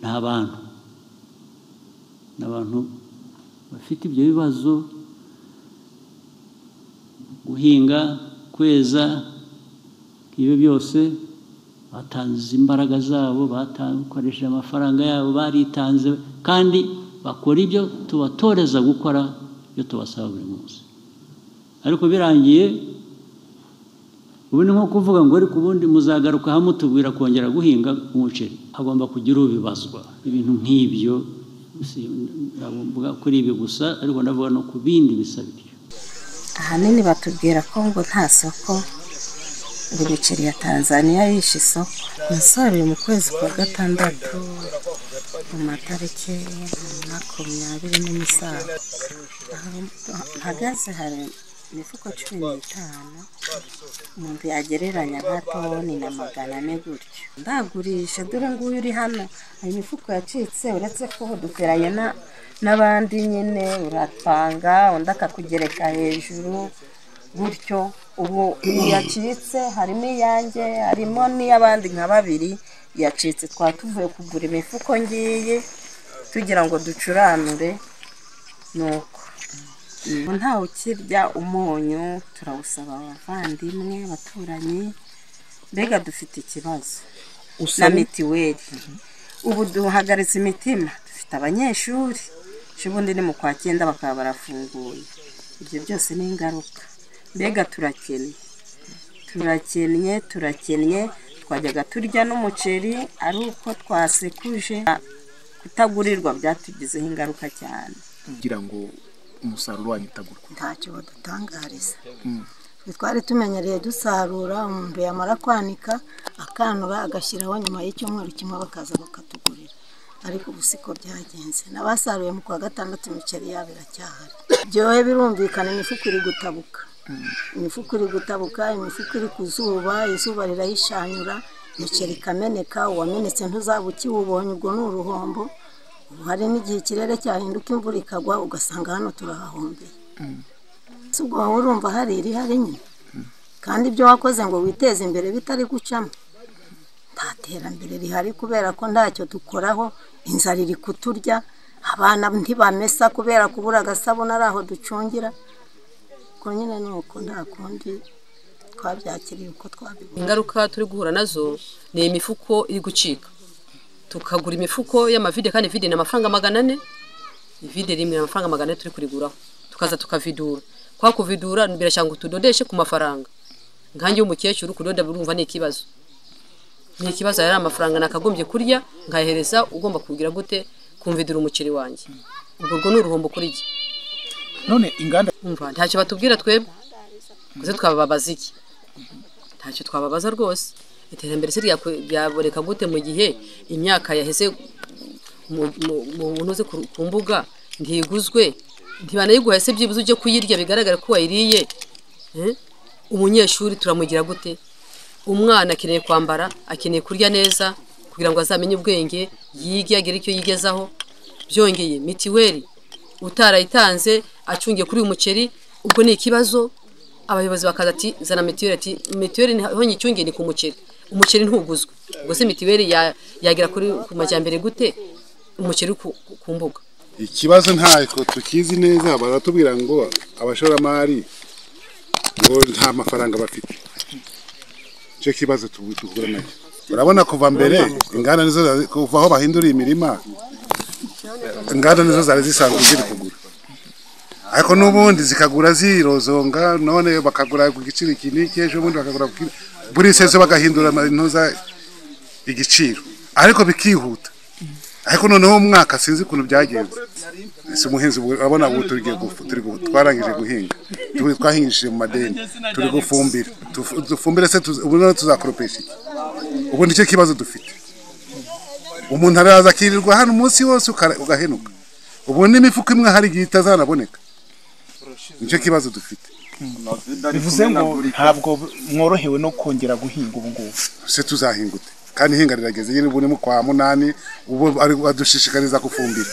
ni abantu ni abantu bafite ibyo bibazo guhinga kweza ibyo byose batanze imbaraga zabo bakoresheje amafaranga yabo baritanze kandi bakora ibyo tubatoreza gukora ibyo tubasaba buri munsi ariko birangiye ubu ni nko kuvuga ngo ariko ubundi muzagaruka hamwe tubwira kongera guhinga umuceri hagomba kugira ubibazwa ibintu nk'ibyo kuri ibi gusa ariko ndavuga no ku bindi bisaba ibyo ahanini batubwira ko ngo nta soko ngo imiceri ya tanzaniya yishe isoko umusaruro mu kwezi kwa gatandatu mu matariki makumyabiri n'umusaruro hagaze hari imifuka cumi n'itanu umuntu yagereranya nka toni na magana ane gutyo ndagurisha dore nguyu uri hano hari imifuka yacitse uretse ko duteranye n'abandi nyine uratanga undi akakugereka hejuru gutyo ubu yacitse harimo iyanjye harimo n'iy'abandi nka babiri yacitse twaba tuvuye kugura imifuko ngiyi tugira ngo ducuranure ni uko ntawe ukirya umunyu turawusaba abavandimwe abaturanyi mbega dufite ikibazo na mitiweli ubu duhagaritse imitima dufite abanyeshuri ubundi ni mu kwa cyenda bakaba barafunguye ibyo byose ni ingaruka mbega turakennye turakennye turakennye twajyaga turya n'umuceri ari uko twasekuje kutagurirwa byatugizeho ingaruka cyane kugira ngo umusaruro wanyu utagurwa ntacyo badutangariza twari tumenyereye dusarura umuntu yamara kwanika akanura agashyiraho nyuma y'icyumweru kimwe bakaza bakatugurira ariko ubu siko byagenze n'abasaruye mu kwa gatandatu imiceri yabo iracyahari byohe birumvikana imifuka iri gutabuka imifuka iri gutabuka imifuka iri ku zuba izuba rirayishanyura imiceri ikameneka uwamenetse ntuzabe ukiwubonye ubwo ni uruhombo ubu hari n'igihe ikirere cyahinduka imvura ikagwa ugasanga hano turahahombeye si ubwo wowe urumva hari irihari nyine kandi ibyo wakoze ngo witeze imbere bitari gucamo nta terambere rihari kubera ko ntacyo dukoraho inzara iri kuturya abana ntibamesa kubera kubura agasabune ari aho ducungira ko nyine ni uko nta kundi twabyakiriye uko twabibona ingaruka turi guhura nazo ni imifuko iri gucika tukagura imifuko y'amavide kandi vide ni amafaranga magana ane ivide rimwe amafaranga magana ane turi kuriguraho tukaza tukavidura kwa kuvidura birashanga utudodeshe ku mafaranga nkange y'umukecuru kudoda urumva ni ikibazo ni ikibazo yari amafaranga nakagombye kurya nkahereza ugomba kugira gute kumvidura umuceri wanjye ubwo urwo ni uruhombo kuri jye none inganda umva ntacyo batubwira twebwe kuze twababaza iki ntacyo twababaza rwose iterambere se ryaboneka gute mu gihe imyaka yaheze umuntu uzi ku mbuga ntiguzwe ntibanayiguhe se byibuze ujye kuyirya bigaragara ko wayiriye umunyeshuri turamugira gute umwana akeneye kwambara akeneye kurya neza kugira ngo azamenye ubwenge yige agere icyo yigezaho byongeye mitiweli utarayitanze acungiye kuri uyu muceri ubwo ni ikibazo abayobozi bakaza ati zana mitiweli ati mitiweli niho nyicyungiye ni ku muceri umuceri ntuguzwe ubwo se mitiweli yagera kuri ku majyambere gute umuceri ku mbuga ikibazo ntabwo tukizi neza baratubwira ngo abashoramari ngo nta mafaranga bafite nicyo kibazo duhura nacyo urabona kuva mbere inganda nizo kuva aho bahinduriye imirima inganda nizo zari zisanzwe ziri kugura ariko n'ubundi zikagura zirozonga none bakagura ku giciro iki n'iki ejo bundi bakagura buri sezo bagahindura intuza igiciro ariko bikihuta ariko noneho umwaka sinzi ukuntu byagenze si umuhinzi urabona ubu turi twarangije guhinga twahingishije mu madeni turi gufumbira dufumbire se ubu noneho tuzakoropesha iki ubu nicyo kibazo dufite umuntu araza akirirwa hano umunsi wose ugahenuka ubu n'imifuka imwe hari igihe itazanaboneka nicyo kibazo dufite bivuze ngo ntabwo mworohewe no kongera guhinga ubu ngubu se tuzahingute kandi ihinga rirageze nyine ubu ni mu kwa munani ubu badushishikariza gufumbira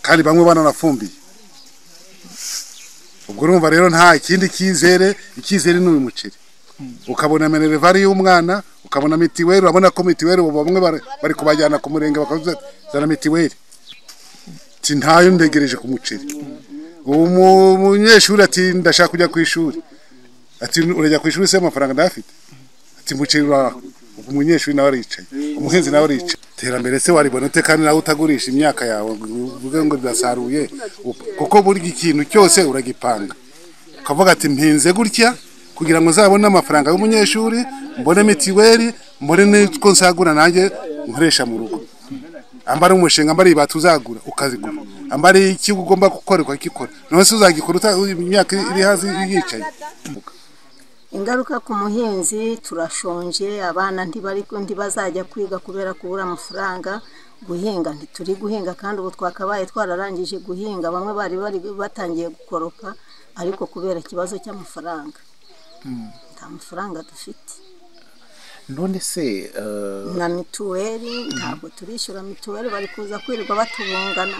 kandi bamwe bananafumbiye ubwo urumva rero nta kindi cyizere icyizere ni uyu muceri ukabona minerivare y'umwana ukabona mitiweli urabona ko mitiweli ubu bamwe bari- bari kubajyana ku murenge bakazana mitiweli ati ntayo ndegereje ku muceri ubu mu- umunyeshuri ati ndashaka kujya ku ishuri ati urajya ku ishuri se amafaranga ndayafite ati muceri uraho ubwo umunyeshuri nawe aricaye umuhinzi nawe aricaye iterambere se waribona ute kandi nawe utagurisha imyaka yawe ngo uvuge ngo birasaruye up- kuko buri ikintu cyose uragipanga ukavuga ati mpinze gutya kugira ngo nzabone amafaranga y'umunyeshuri mbone mitiweli mbone n'utwo nsagura nanjye nkoresha mu rugo ambara umushinga ambara ibati uzagura ukazigura ambara iki ugomba gukora ukakikora none se uzagikora uta imyaka iri hasi yicaye ingaruka ku muhinzi turashonje abana ntibari ntibazajya kwiga kubera kubura amafaranga guhinga ntituri guhinga kandi ubu twakabaye twararangije guhinga bamwe bari bari batangiye gukoropa ariko kubera ikibazo cy'amafaranga nta mafaranga dufite none se eh, na mituweli ntabwo turishyura mituweli bari kuza kwirirwa batubungana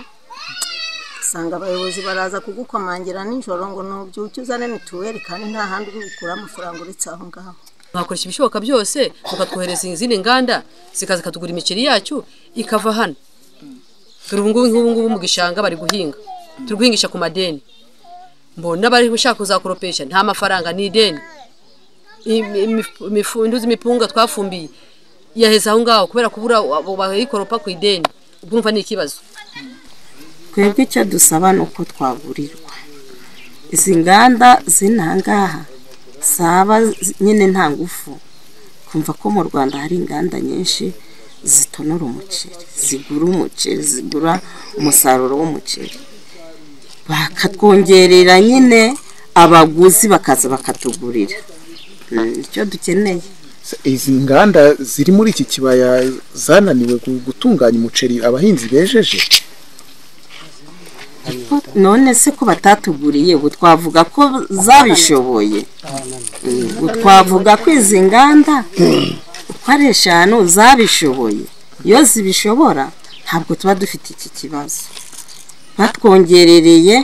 usanga abayobozi baraza kugukomangira nijoro ngo nubyuke uzane mituweli kandi nta handi uri gukura amafaranga uretse aho ngaho mwakoresha ibishoboka byose mukatwohereza izindi nganda zikaza ikatugura imiceri yacu ikava hano turi ubu ngubu nk'ubu ngubu mu gishanga bari guhinga turi guhingisha ku madeni mbona abari gushaka kuzakoropesha nta mafaranga ni ideni Imi- imifu- imifu- induzi imipunga twafumbiye yaheze aho ngaho kubera kubura abo bayikoropa ku ideni ubwo umva ni ikibazo twebwe icyo dusaba ni uko twagurirwa izi nganda z'intangaha zaba zi- nyine nta ngufu kumva ko mu rwanda hari inganda nyinshi zitonora umuceri zigura umuceri zigura umusaruro w'umuceri bakatwongerera nyine abaguzi bakaza bakatugurira Mm, icyo dukeneye se izi nganda ziri muri iki kibaya zananiwe gu- gutunganya umuceri abahinzi bejeje none se ko batatuguriye ubu twavuga ko zabishoboye ubu twavuga ko izi nganda uko ari eshanu zabishoboye iyo zibishobora ntabwo tuba dufite iki kibazo batwongerereye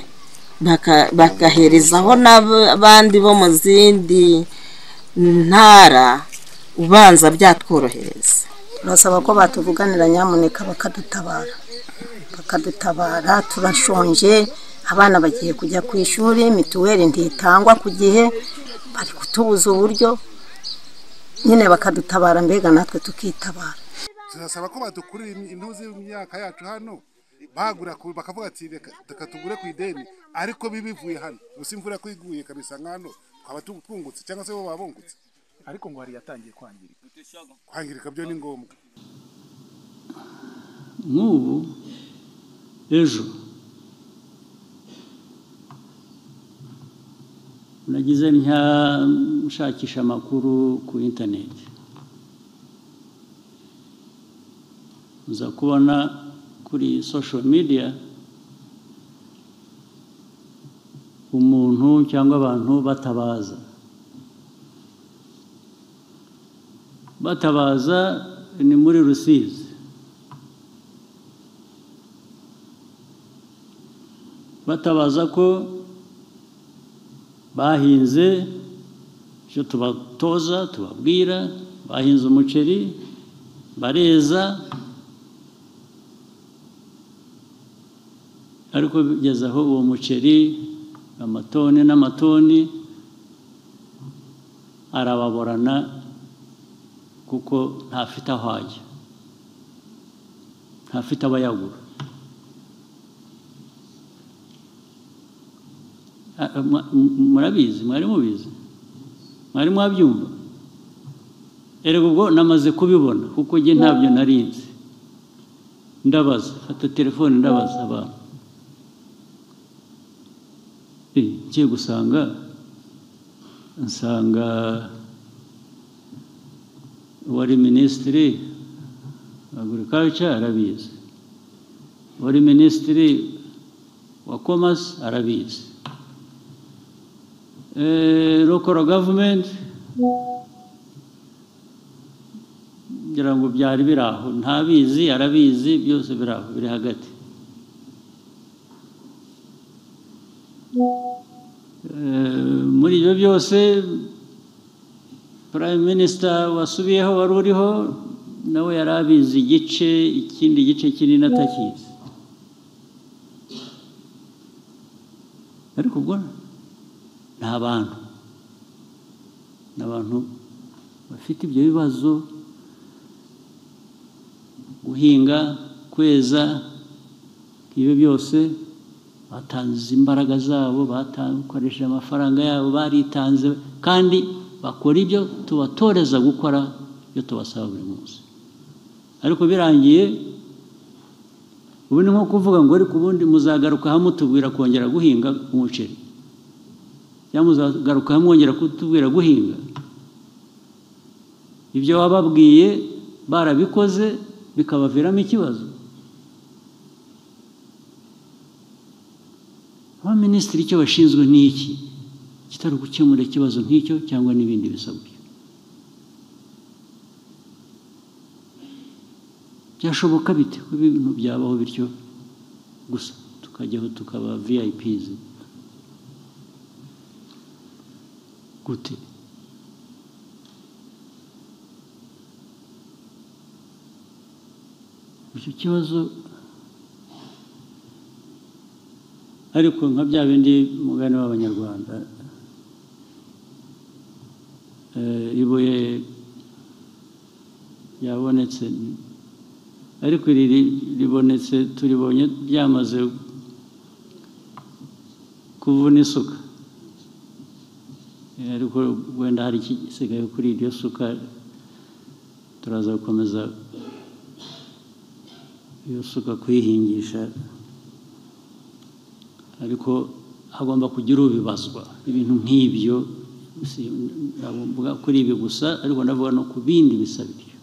baka- bagaherezaho n'abandi bo mu zindi ntara ubanza byatworohereza turasaba ko batuvuganira nyamuneka bakadutabara bakadutabara turashonje abana bagiye kujya ku ishuri mituweli ntitangwa ku gihe bari kutubuza uburyo nyine bakadutabara mbega natwe tukitabara turasaba ko badukurira intuzi y'imyaka yacu hano bagura ku- bakavuga ati reka reka tugure ku ideni ariko bibivuye hano gusa imvura ko iguye kabisa nk'ano twaba tu- twungutse cyangwa se bo baba bungutse ariko ngo hari yatangiye kwangirika kwangirika byo ni ngombwa nk'ubu ejo nagize ntya nshakisha amakuru ku interineti nza kubona kuri sosho midiya umuntu cyangwa abantu batabaza batabaza ni muri rusizi batabaza ko bahinze icyo tubatoza tubabwira bahinze umuceri bareza ariko bigeze aho uwo muceri amatoni n'amatoni arababorana kuko ntafite aho ajya ntafite abayagura Ah, ah, mwa- m- murabizi mwari mubizi mwari mwabyumva erega ubwo namaze kubibona kuko njye ntabyo narinzi ndabaza fata telefone ndabaza abantu Eh, ngiye gusanga nsanga wari minisitiri agurikaca arabizi wari minisitiri wa komasi arabizi eh, local government ngira ngo byari biri aho ntabizi arabizi byose biri aho biri hagati Eh, muri ibyo byose prime minister wasubiyeho wari uriho nawe yari abizi igice ikindi gice kinini atakizi ariko ubwo ni abantu ni abantu bafite ibyo bibazo guhinga kweza ibyo byose batanze imbaraga zabo bakoresheje amafaranga yabo baritanze kandi bakora ibyo tubatoreza gukora ibyo tubasaba buri munsi ariko birangiye ubu ni nko kuvuga ngo ariko ubundi muzagaruka mutubwira kongera guhinga umuceri cyangwa muzagaruka mwongera kutubwira guhinga ibyo wababwiye barabikoze bikabaviramo ikibazo abaminisitiri icyo bashinzwe ni iki kitari gukemura ikibazo nk'icyo cyangwa n'ibindi bisabwa byashoboka bite ko ibintu byabaho bityo gusa tukajyaho tukaba viyayipizi gute icyo kibazo ariko nka bya bindi mugani w'abanyarwanda ibuye ryabonetse ariko iri ribonetse turibonye ryamaze kuvuna isuka ariko wenda hari ikisigaye kuri iryo suka turaza gukomeza iyo suka kuyihingisha ariko hagomba kugira ubibazwa ibintu nk'ibyo kuri ibi gusa ariko ndavuga no ku bindi bisabiryo